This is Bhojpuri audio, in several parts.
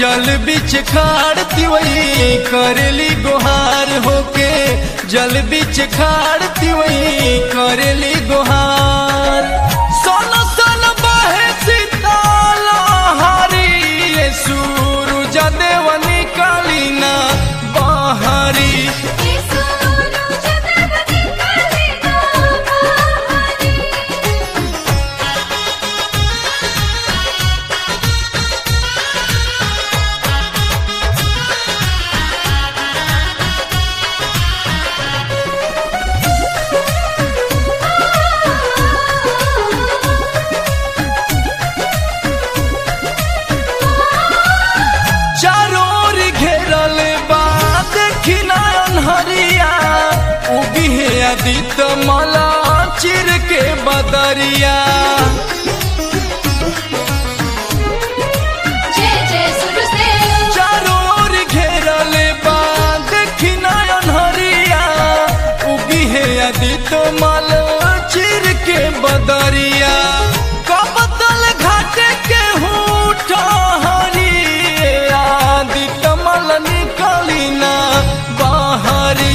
जल बिच खाड़ती वही करेली गुहार होके जल बिच खाड़ती वही करेली गुहार सोन सोन बहे सीताला हारी ये सूरज देवनी कालीना बहारी चारों ओर घेरल बा देखी नयन हरिया उगी है आदित मला चिर के बदरिया जय जय सूरजदेव चारों ओर घेरल बा देखी नयन हरिया उगी है आदित मल चिर के बदरिया कबतल घाटे के हूठ हरी आदित मल निकली ना बाहरी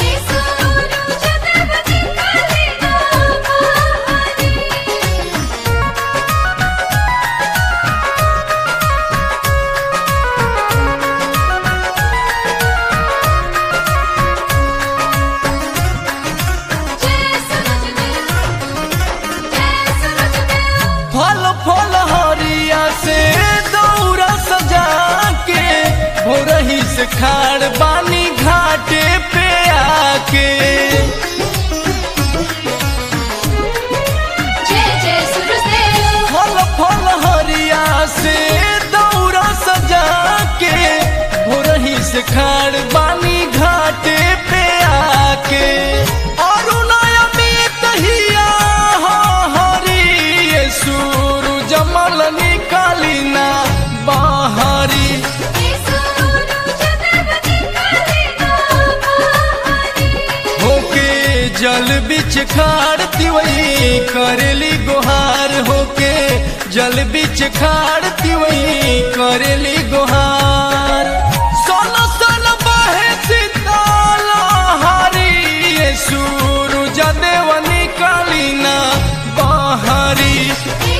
फल फल हरिया से दौरा सजा के भोरही से खाड़ बानी घाटे पे आके फल फल हरिया से दौरा सजा के भोरही से खाड़ बानी घाटे पे आके अरुणय में कहिया हरी ये सूरज मल निकाली ना बाहरी होके जल बिच खाड़ती वही करेली गुहार होके जल बिच खाड़ती वही करेली गुहार सोन सोन बहे सीताला हारी ये सूरज देवनी कालीना बाहरी Hey,